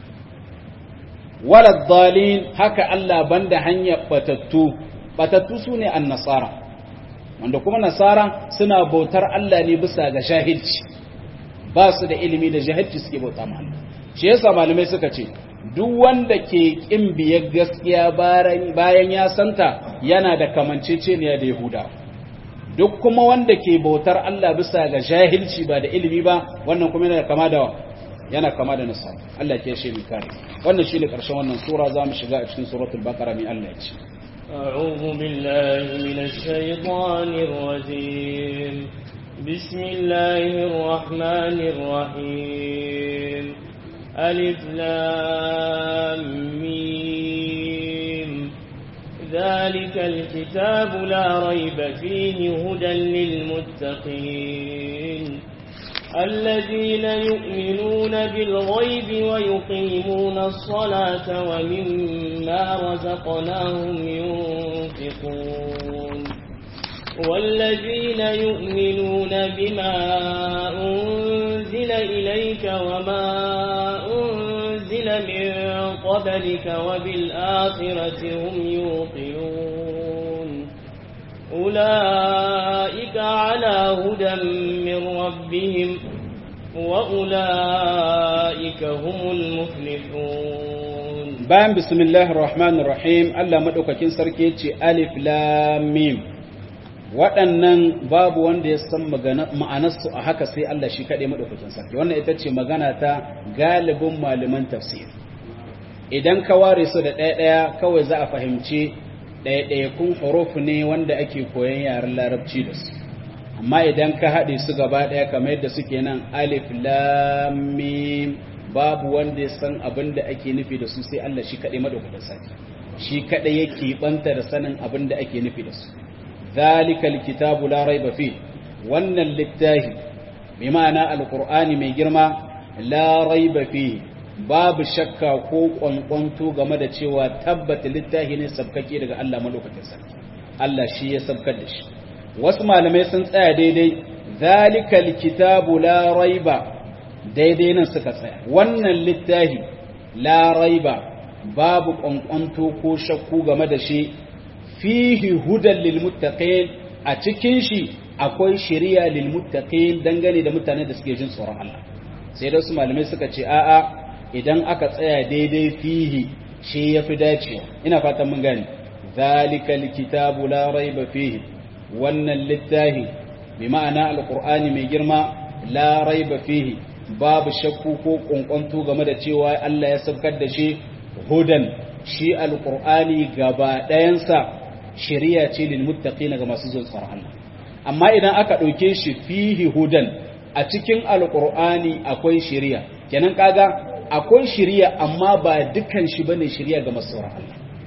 walad dalin haka Allah banda hanyar batattu batattu su ne an-nasara wanda kuma nasara suna bautar Allah ne bisa ga jahilci ba su da ilimi da jahilci suke bauta ma Allah shi yasa malamai suka ce duk wanda ke kin biyar gaskiya bayan ya santa yana da kamanceceniya da Yahuda duk kuma wanda ke bautar Allah bisa ga jahilci ba da ilimi ba wannan kuma yana kama da yana kama da nasa Allah ke shi kare wannan shine karshen wannan sura zamu shiga a cikin suratul baqara mai Allah ya ce أعوذ بالله من الشيطان الرجيم بسم الله الرحمن الرحيم ألف لام ميم ذلك الكتاب لا ريب فيه هدى للمتقين الذين يؤمنون بالغيب ويقيمون الصلاة ومما رزقناهم ينفقون والذين يؤمنون بما أنزل إليك وما أنزل من قبلك وبالآخرة هم يوقنون أولئك على هدى من ربهم وأولئك هم المفلحون بان بسم الله الرحمن الرحيم الله مدوكاكين سركي ألف لام ميم waɗannan babu wanda ya san ma'anarsu a haka sai Allah shi kaɗai maɗaukakin sarki wannan ita ce magana ta galibin malaman tafsir idan ka ware su da ɗaya-ɗaya kawai za a fahimci ɗaya-ɗayakun huruf ne wanda ake koyon yaren larabci da su amma idan ka haɗe su gaba ɗaya kamar yadda suke nan alif lamim babu wanda ya san abin da ake nufi da su sai Allah shi kaɗai maɗaukakin sarki shi kaɗai yake ɓanta da sanin abin da ake nufi da su zalikal kitabu la raiba fi wannan littafi bi ma'ana alqur'ani mai girma la raiba fi babu shakka ko kwankwanto game da cewa tabbata littafi ne sabkake daga Allah malaukakin sarki Allah shi ya sabkar da shi wasu malamai sun tsaya daidai zalikal kitabu la raiba daidai nan suka tsaya wannan littafi la raiba babu kwankwanto ko shakku game da shi fihi hudan lil muttaqin a cikin shi akwai shari'a lil muttaqin dangane da mutane da suke jin tsoron Allah sai da su malamai suka ce a'a idan aka tsaya daidai fihi shi yafi dacewa ina fatan mun gane zalikal kitabu la raiba fihi wannan littafi bi ma'ana alqur'ani mai girma la raiba fihi babu shakku ko kunkuntu game da cewa Allah ya sabkar da shi hudan shi alqur'ani gaba ɗayansa shari'a ce lil muttaqin ga masu jin tsoron Allah amma idan aka ɗauke shi fihi hudan a cikin alqur'ani akwai shari'a kenan kaga akwai shari'a amma ba dukan shi bane shari'a ga masu tsoron Allah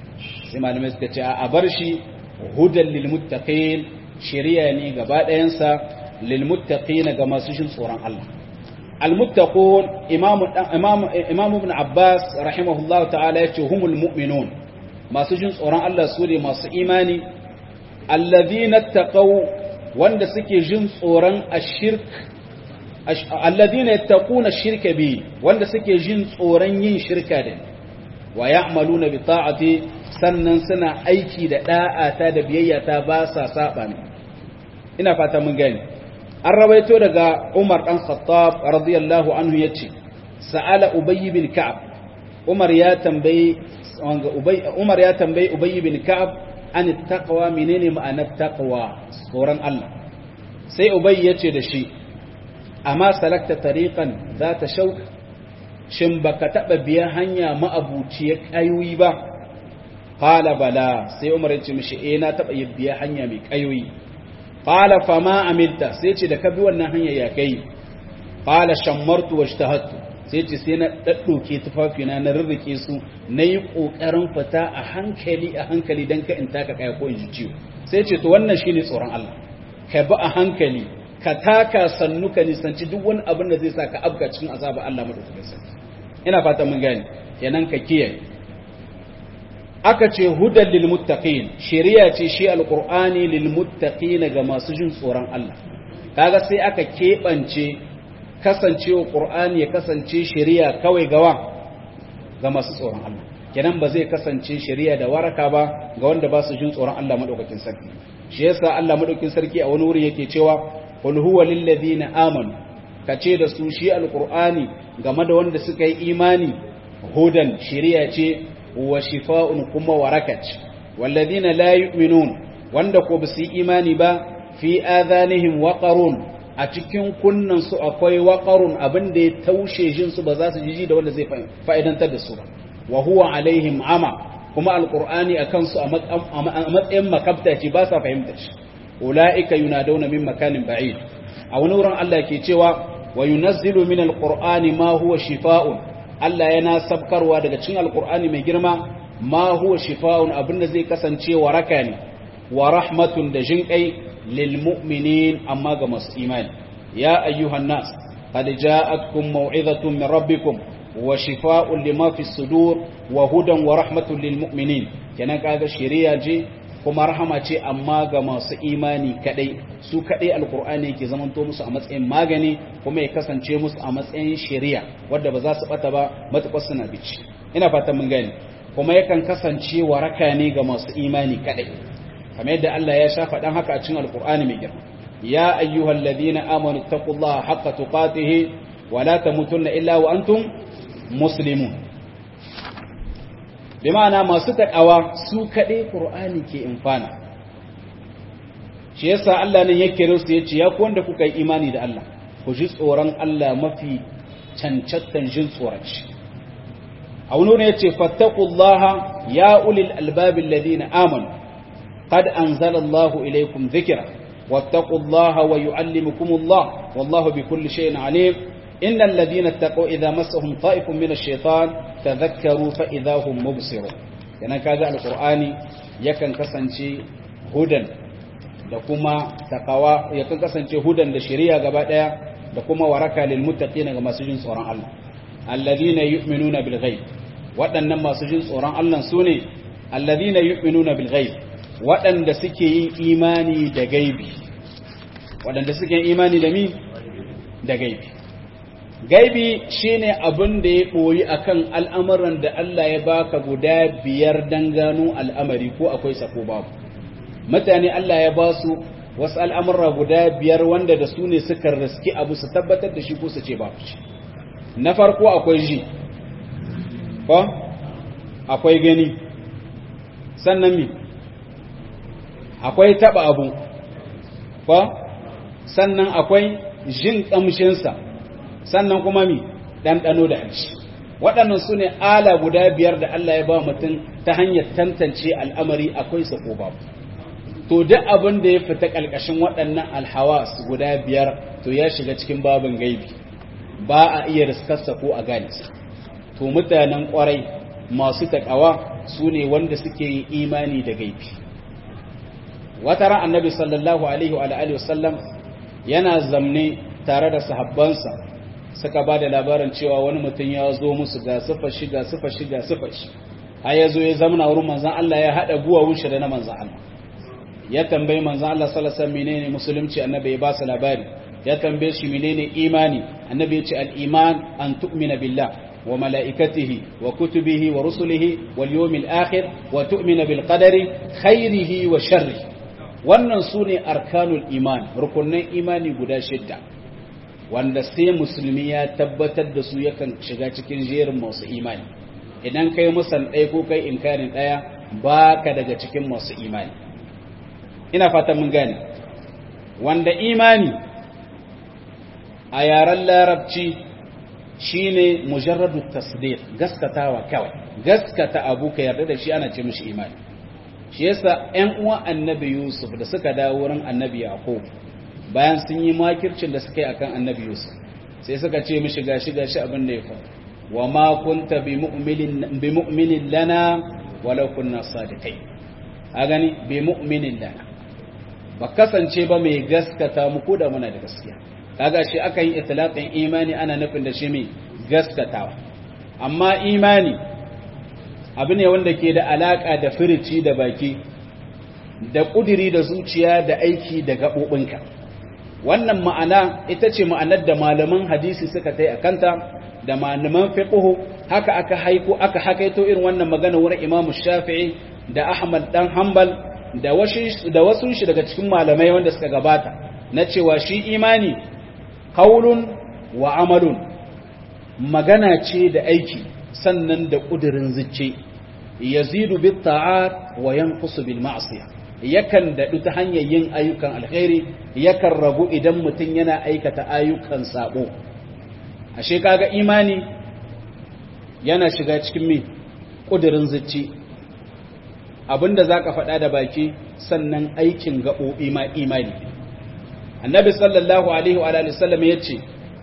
sai malamai suka ce a bar shi hudan lil muttaqin shari'a ne gaba ɗayansa lil muttaqin ga masu jin tsoron Allah al muttaqun imamu imamu imamu ibn abbas rahimahullahu ta'ala yace humul mu'minun masu jin tsoron Allah su ne masu imani alladhina taqaw wanda suke jin tsoron ashirk alladhina yattaquna ash-shirka bi wanda suke jin tsoron yin shirka da wa ya'maluna bi ta'ati sannan suna aiki da da'ata da biyayya ta ba sa saba ne ina fata mun gani an rawaito daga Umar dan Khattab radiyallahu anhu yace sa'ala Ubay bin Ka'ab Umar ya tambayi Umar ya tambayi Ubay bin Ka'ab an taqwa menene ma'anar taqwa tsoron Allah sai Ubay yace da shi amma salakta tariqan zata shauk shin baka taba biya hanya ma'abuciyar kayoyi ba qala bala sai Umar yace mishi eh na taba biya hanya mai kayoyi qala fama amilta sai ce da ka bi wannan hanya ya kai qala shammartu wajtahattu sai ce sai na daddoke tufafina na rurruke su nayi kokarin fita a hankali a hankali dan ka in taka kaya ko in ji ciwo sai ce to wannan shine tsoron Allah ka bi a hankali ka taka sannu ka nisanci duk wani abin da zai sa ka abga cikin azaba Allah madaukakin sarki ina fata mun gane kenan ka kiyaye aka ce hudan lil muttaqin shari'a ce shi alqur'ani lil muttaqin ga masu jin tsoron Allah kaga sai aka kebance kasancewa qur'ani ya kasance shari'a kawai gawa ga masu tsoron Allah kenan ba zai kasance shari'a da waraka ba ga wanda ba su jin tsoron Allah madaukakin sarki shi yasa Allah madaukakin sarki a wani wuri yake cewa qul huwa lil ladina amanu kace da su shi alqur'ani game da wanda suka yi imani hudan shari'a ce wa shifa'un kuma warakat walladina la yu'minun wanda ko basu imani ba fi adhanihim waqarun a cikin kunnan su akwai waqarun abinda ya taushe jin su ba za su jiji da wanda zai fa'idantar da su ba wa huwa alaihim ama kuma alqur'ani akan su a matsayin makabta ce ba sa fahimtar shi ulaika yunadawna min makanin ba'id a wani wurin Allah ke cewa wa yunazzilu min alqur'ani ma huwa shifa'un Allah yana sabkarwa daga cikin alkur'ani mai girma ma huwa shifa'un abinda zai kasance waraka ne wa rahmatun da jinkai lil mu'minin amma ga masu imani ya ayyuhan nas qad ja'atkum maw'izatun min rabbikum wa shifa'un lima fi sudur wa hudan wa rahmatun lil mu'minin kenan kaga shari'a je kuma rahama ce amma ga masu imani kadai su kadai alkur'ani yake zamanto musu a matsayin magani kuma ya kasance musu a matsayin shari'a wadda ba za su bata ba matukar suna bici ina fatan mun gani kuma yakan kasance waraka ne ga masu imani kadai kamar yadda Allah ya sha faɗan haka a cikin alkur'ani mai girma ya ayyuhal ladina amanu taqullaha haqqa tuqatih wa la tamutunna illa wa antum muslimun bi ma'ana masu taƙawa su kaɗai ƙur'ani ke infana shi yasa Allah nan yake rusu ya ce ya ku wanda kuka yi imani da Allah ku ji tsoron Allah mafi cancantan jin tsoron shi a wani ne ya ce fattakullaha ya ulil albabin ladina amanu qad anzala Allahu ilaykum dhikra wattaqullaha wa yu'allimukumullah wallahu bikulli shay'in alim إن الذين اتقوا إذا مسهم طائف من الشيطان تذكروا فإذا هم مبصرون yana kaga alqur'ani yakan kasance hudan da kuma takawa yakan kasance hudan da shari'a gaba daya da kuma waraka lil muttaqin ga masu jin tsoron Allah alladhina yu'minuna bil ghaib waɗannan masu jin tsoron Allah sune alladhina yu'minuna bil ghaib waɗanda suke yin imani da gaibi waɗanda suke yin imani da mi da gaibi gaibi shine abin da ya ɓoyi akan al'amuran da Allah ya baka guda biyar don gano al'amari ko akwai sako babu mutane Allah ya ba su wasu al'amura guda biyar wanda da su ne suka riski abu su tabbatar da shi ko su ce babu shi na farko akwai ji ko akwai gani sannan mi akwai taba abu ko sannan akwai jin ƙamshinsa sannan kuma mi ɗanɗano da hanci waɗannan su ne ala guda biyar da Allah ya ba mutum ta hanyar tantance al'amari akwai sa ko babu to duk abin da ya fita ƙalƙashin waɗannan alhawas guda biyar to ya shiga cikin babin gaibi ba a iya riskarsa ko a gane sa to mutanen ƙwarai masu taƙawa su ne wanda suke yin imani da gaibi wata ran annabi sallallahu alaihi wa alihi wasallam yana zamne tare da sahabbansa suka ba da labarin cewa wani mutum ya zo musu ga sufa shi ga sufa shi ga sufa shi har ya zo ya zamana wurin manzan Allah ya haɗa guwawun shi da na manzan Allah ya tambayi manzan Allah sallallahu alaihi wasallam menene musulunci annabi ya ba su labari ya tambaye shi menene imani annabi ya ce al-iman an tu'mina billah wa mala'ikatihi wa kutubihi wa rusulihi wal yawmil akhir wa tu'mina bil qadari khairihi wa sharrihi wannan sune arkanul iman rukunin imani guda shidda wanda sai musulmi ya tabbatar da su yakan shiga cikin jerin masu imani idan kai musan ɗaya ko kai inkarin ɗaya baka daga cikin masu imani ina fatan mun gane wanda imani a yaren larabci shine mujarradu tasdiq gaskatawa kawai gaskata abu ka yarda da shi ana ce mishi imani shi yasa ƴan uwan annabi yusuf da suka dawo wurin annabi yaqub bayan sun yi makircin da suka yi akan annabi yusuf sai suka ce mishi gashi gashi abin da ya faru wa ma kunta bi mu'minin bi mu'minin lana walau kunna sadiqai a gani bi mu'minin lana ba kasance ba mai gaskata mu ko da muna da gaskiya kaga shi aka yi itlaqin imani ana nufin da shi mai gaskatawa amma imani abu ne wanda ke da alaka da firici da baki da kudiri da zuciya da aiki da gaɓoɓinka wannan ma'ana ita ce ma'anar da malaman hadisi suka tai akanta da malaman fiqh haka aka haiku aka hakaito irin wannan magana wurin Imam Shafi'i da Ahmad dan Hanbal da wasu da wasu shi daga cikin malamai wanda suka gabata na cewa shi imani qaulun wa amalun magana ce da aiki sannan da kudirin zuci yazidu bit ta'at wa yanqusu bil ma'siyah yakan daɗu ta hanyar yin ayyukan alkhairi yakan ragu idan mutum yana aikata ayyukan sabo ashe kaga imani yana shiga cikin me ƙudurin zuci abinda zaka faɗa da baki sannan aikin gaɓoɓi ma imani annabi sallallahu alaihi wa alihi sallam yace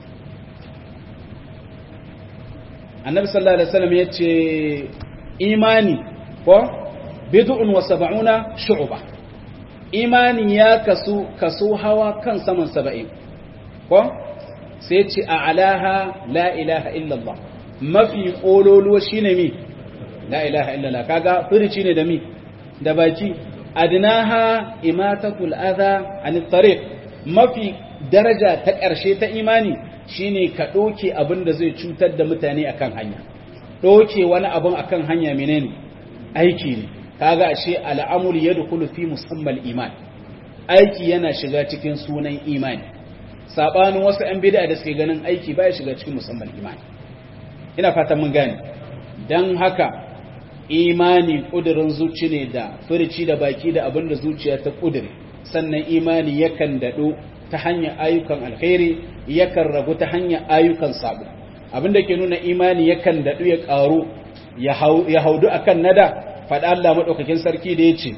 annabi sallallahu alaihi wasallam yace imani ko bid'un wa sab'una shu'ba imani ya kasu kaso hawa kan saman 70 ko sai ce a alaha la ilaha illallah mafi kololuwa shine mi la ilaha illallah kaga firici ne da mi da baki adnaha imatatul adha anit tariq mafi daraja ta ƙarshe ta imani shine ka doke abin da zai cutar da mutane akan hanya doke wani abin akan hanya menene aiki ne kaga ashe al'amur yadkhulu fi musammal iman aiki yana shiga cikin sunan imani sabanin wasu ɗan bid'a da suke ganin aiki baya shiga cikin musammal imani ina fatan mun gane dan haka imani kudirin zuci ne da furici da baki da abinda zuciya ta kudire sannan imani yakan dado ta hanyar ayyukan alkhairi yakan ragu ta hanyar ayyukan sabo abinda ke nuna imani yakan dadu ya karu ya haudu akan nada faɗa Allah maɗaukakin sarki da ya ce,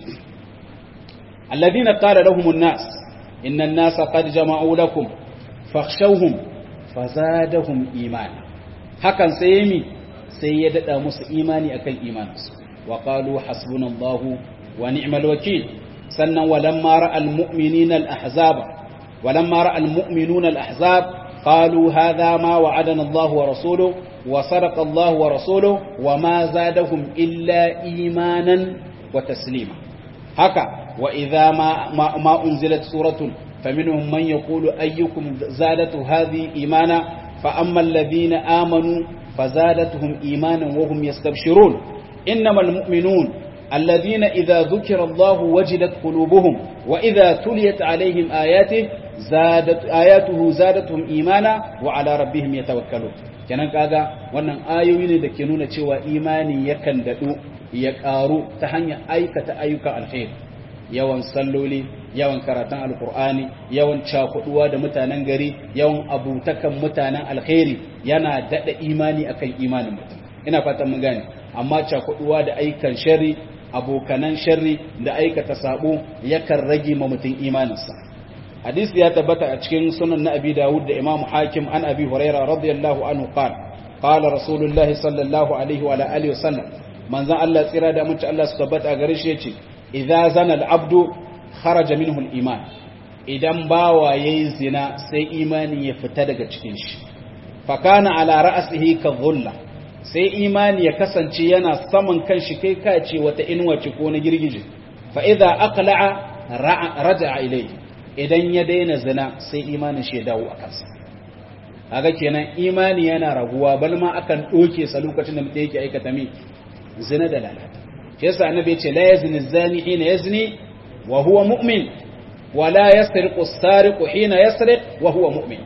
Alladina ƙara lahumun nas, innan nasa qad jama'u lakum, fakhshawhum fazadahum imani. Hakan sai yami sai ya daɗa musu imani akan imaninsu, wa qalu hasbunallahu wa ni'mal wakil. Sannan walamma ra'al mu'minina al-ahzaba, walamma ra'al mu'minuna al-ahzab قالوا هذا ما وعدنا الله ورسوله وصدق الله ورسوله وما زادهم إلا إيمانا وتسليما هكا وإذا ما, ما, ما أنزلت سورة فمنهم من يقول أيكم زادت هذه إيمانا فأما الذين آمنوا فزادتهم إيمانا وهم يستبشرون إنما المؤمنون الذين إذا ذكر الله وجدت قلوبهم وإذا تليت عليهم آياته زادت آياته زادتهم إيمانا وعلى ربهم يتوكلون kenan kaga wannan ayoyi ne da ke nuna cewa imani yakan dadu ya karu ta hanyar aikata ayyukan alkhairi yawan salloli yawan karatun alkur'ani yawan cakuduwa da mutanen gari yawan abutakan mutanen alkhairi yana dada imani akan imanin mutum ina fatan mun gane amma cakuduwa da aikan sharri abokanan sharri da aikata sabo yakan rage ma mutum imaninsa hadisi ya tabbata a cikin sunan na abi dawud da imamu hakim an abi huraira radiyallahu anhu qala qala rasulullahi sallallahu alaihi wa alihi wasallam manzon Allah tsira da mutunci Allah su tabbata gare shi yace idza zana al-abdu kharaja minhu al-iman idan bawa yayi zina sai imani ya fita daga cikin shi fa kana ala ra'sihi ka dhulla sai imani ya kasance yana saman kanshi kai ka ce wata inuwace ko na girgije fa idza aqla'a raja'a ilayhi idan ya daina zina sai imanin shi ya dawo a kansa kaga kenan imani yana raguwa bal ma akan doke sa lokacin da mutum yake aikata mi zina da lalata shi yasa annabi yace la yazni zani hina yazni wa huwa mu'min wa la yasriqu as-sariqu hina yasriq wa huwa mu'min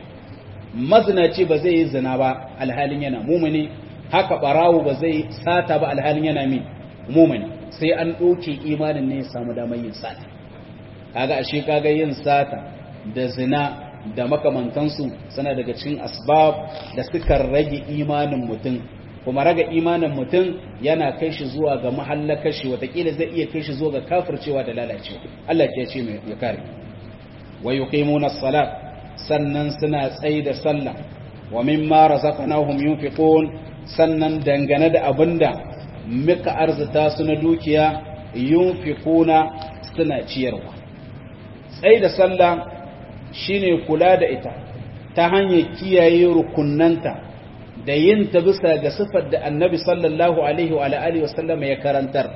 maznaci ba zai yi zina ba alhalin yana mu'mini haka barawo ba zai sata ba alhalin yana mi mu'mini sai an doke imanin ne ya samu damar yin sata kaga ashe kaga yin sata da zina da makamantansu suna daga cikin asbab da suka rage imanin mutum kuma raga imanin mutum yana kai shi zuwa ga mahallakar shi watakila zai iya kai shi zuwa ga kafircewa da lalacewa Allah ya ce mai ya kare wa yuqimuna as-salat sannan suna tsayi da sallah wa mimma razaqnahum yunfiqun sannan dangane da abinda muka arzuta su na dukiya yunfiquna suna ciyarwa tsayi da sallah shine kula da ita ta hanyar kiyaye rukunnanta da yin ta bisa ga sifar da annabi sallallahu alaihi wa alihi wasallam ya karantar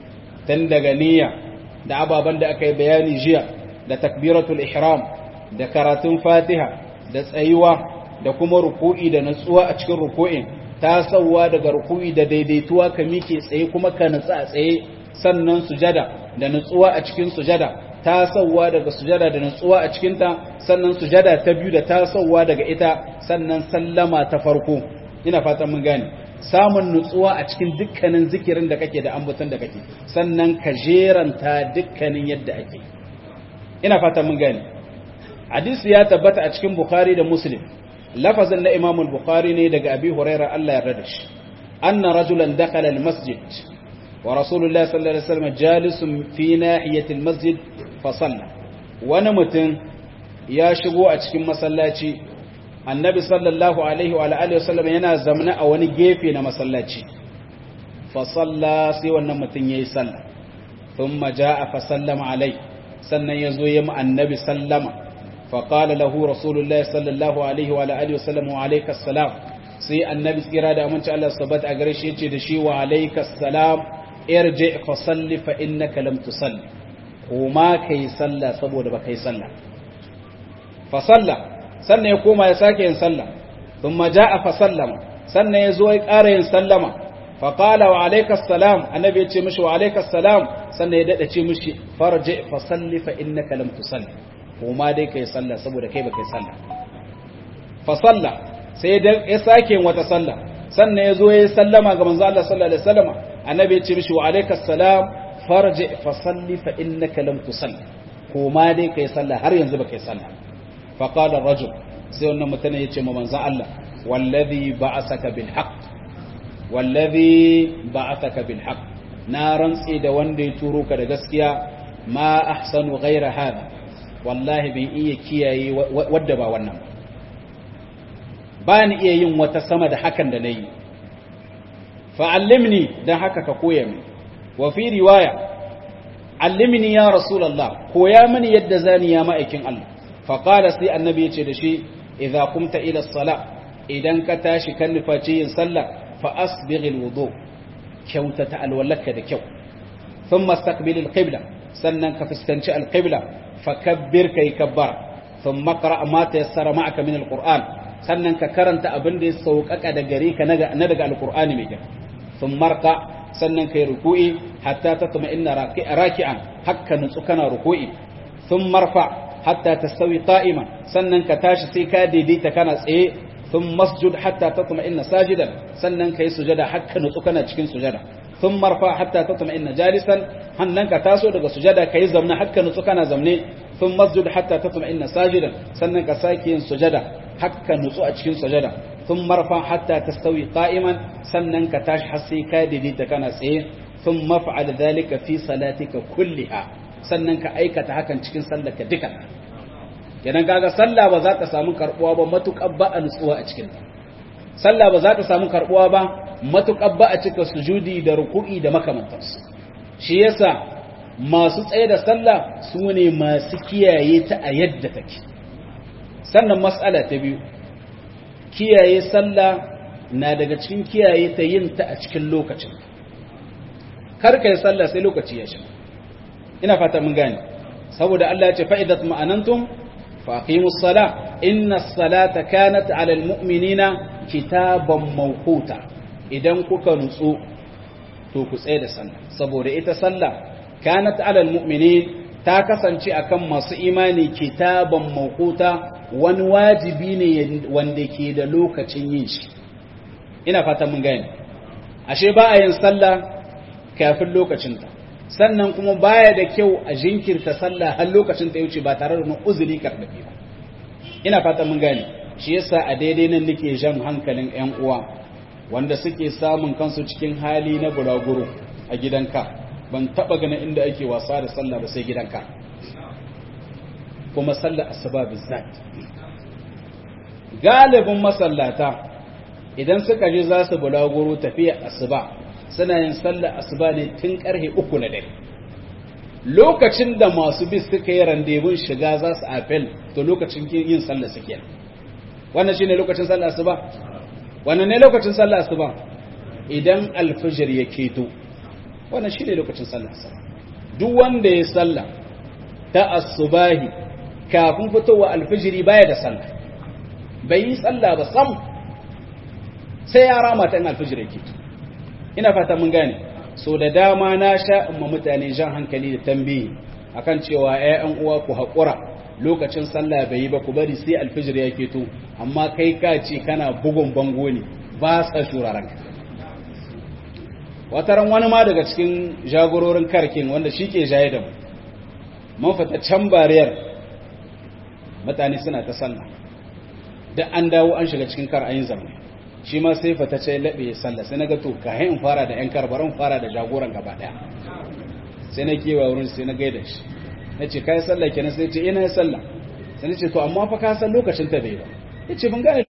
tun daga niyya da ababen da aka yi bayani jiya da takbiratul ihram da karatun fatiha da tsayuwa da kuma ruku'i da natsuwa a cikin ruku'in ta sauwa daga ruku'i da daidaituwa ka mike tsaye kuma ka natsa a tsaye sannan sujada da natsuwa a cikin sujada ta sauwa daga sujada da nutsuwa a cikinta sannan sujada ta biyu da ta sauwa daga ita sannan sallama ta farko ina fatan mun gane samun nutsuwa a cikin dukkanin zikirin da kake da ambaton da kake sannan ka jeranta dukkanin yadda ake ina fatan mun gane hadisi ya tabbata a cikin bukhari da muslim lafazin na imam al-bukhari ne daga abi huraira Allah ya rada shi anna rajulan dakhala al-masjid ورسول الله صلى الله عليه وسلم جالس في ناحية المسجد فصلى wani mutum ya shigo a cikin masallaci annabi sallallahu alaihi wa alihi wasallam yana zamna a wani gefe na masallaci fa salla sai wannan mutum yayi sallah thumma jaa fa sallama alai sannan yazo ya mu annabi sallama fa qala lahu rasulullahi sallallahu alaihi wa alihi wasallam wa alayka assalam sai annabi tsira da aminci Allah subhanahu a gare shi yace da shi wa alayka assalam irji fa salli fa innaka lam tusalli kuma kai sallah saboda baka yi sallah fa salla sannan ya koma ya sake yin sallah thumma jaa fa sallama sannan ya zo ya ƙara yin sallama fa qala wa alayka assalam annabi ya ce mishi wa alayka assalam sannan ya dada ce mishi farji fa salli fa innaka lam tusalli kuma dai kai sallah saboda kai baka yi sallah fa salla sai ya sake yin wata sallah sannan ya zo ya sallama ga manzo Allah sallallahu alaihi wasallam annabi ya ce mishi wa alayka assalam farji fa salli fa innaka lam tusalli kuma dai kai sallah har yanzu baka yi sallah fa qala rajul sai wannan mutum ya ce ma manzo Allah wallazi ba'asaka bil haqq wallazi ba'athaka bil haqq na rantsi da wanda ya turo ka da gaskiya ma ahsanu ghaira hada wallahi bin iya kiyaye wadda ba wannan ba ni iya yin wata sama da hakan da nayi fa'allimni dan haka ka koya min wa fi riwaya allimni ya rasulullah koya mini yadda zani ya ma'aikin Allah fa qala sai annabi ya ce da shi idza qumta ila as-salah idan ka tashi kan nufaci yin sallah fa asbighil wudu kyautata alwalaka da kyau thumma istaqbilil qibla sannan ka fuskanci alqibla fakabbir kai kabbara thumma qra ma tayassara ma'aka min alquran sannan ka karanta abin da ya sauƙaƙa da gare ka na daga alqur'ani mai kyau thumma rqa sannan kai ruku'i hatta tatma'inna raki'an hakka nutsu kana ruku'i thumma rfa hatta tastawi qa'iman sannan ka tashi sai ka daidaita kana tsaye ثم مسجد حتى تطمئن ساجدا sannan kai sujada hakka nutsu kana cikin sujada ثم marfa hatta tatma'inna jalisan hannan ka taso daga sujada kai zamna hakka nutsu kana zamne ثم masjud hatta tatma'inna sajidan sannan ka sake yin sujada hakka nutsu a cikin sujada ثم marfa hatta tastawi qa'iman sannan ka tashi har sai ka daidaita kana tsaye ثم fa'al dhalika fi salatika kulliha sannan ka aikata hakan cikin sallarka duka kenan kaga sallah ba za ta samu karbuwa ba matukar ba a nutsuwa a cikin ta sallah ba za ta samu karbuwa ba matuƙar ba a cika sujudi da ruku'i da makamantarsu shi yasa masu tsaye da sallah su ne masu kiyaye ta a yadda take sannan matsala ta biyu kiyaye sallah na daga cikin kiyaye ta yin ta a cikin lokacin kar kai sallah sai lokaci ya shiga ina fata mun gane saboda Allah ya ce fa'idat ma'anantum fa aqimus sala inna salata kanat 'ala almu'minina kitaban mawquta idan kuka nutsu to ku tsaye da sallah saboda ita sallah kanat 'ala almu'minin ta kasance akan masu imani kitaban mawquta wani wajibi ne wanda ke da lokacin yin shi ina fata mun gane ashe ba a yin sallah kafin lokacinta sannan kuma baya da kyau a jinkirta sallah har lokacin ta wuce ba tare da wani uzuri karɓaɓe ba ina fata mun gane shi yasa a daidai nan nake jan hankalin ƴan uwa wanda suke samun kansu cikin hali na buraguro a gidanka ban taba ganin inda ake wasa da sallah ba sai gidanka kuma sallar asuba bizzat galibin masallata idan suka je za su bulaguro tafiya asuba suna yin sallar asuba ne tun karhe uku na dare lokacin da masu bis suka yi randevun shiga za su apel to lokacin yin sallar suke wannan shine lokacin sallar asuba wannan ne lokacin sallar asuba idan alfijir ya keto wannan shine lokacin sallar asuba duk wanda ya salla ta asubahi kafin fitowa alfijiri baya da sallah bai yi sallah ba sam sai ya rama ta in alfijir ya keto ina fata mun gane so da dama na sha amma mutane jan hankali da tambayi akan cewa ƴaƴan uwa ku haƙura lokacin sallah bai yi ba ku bari sai alfijir ya keto amma kai ka ce kana bugun bango ne ba sa shuraren ka wataran wani ma daga cikin jagororin karkin wanda shi ke jaye da mu mun fita can bariyar mutane suna ta sallah da an dawo an shiga cikin kar ayin zamani shi ma sai fata ce laɓe ya sallah sai na ga to ka in fara da ‘yan karbaran fara da jagoran gaba ɗaya sai na kewa wurin sai na gaida shi na ce ka yi sallah kenan sai ce ina yi sallah sai na ce to amma fa ka san lokacin ta bai ba ya ce ban gane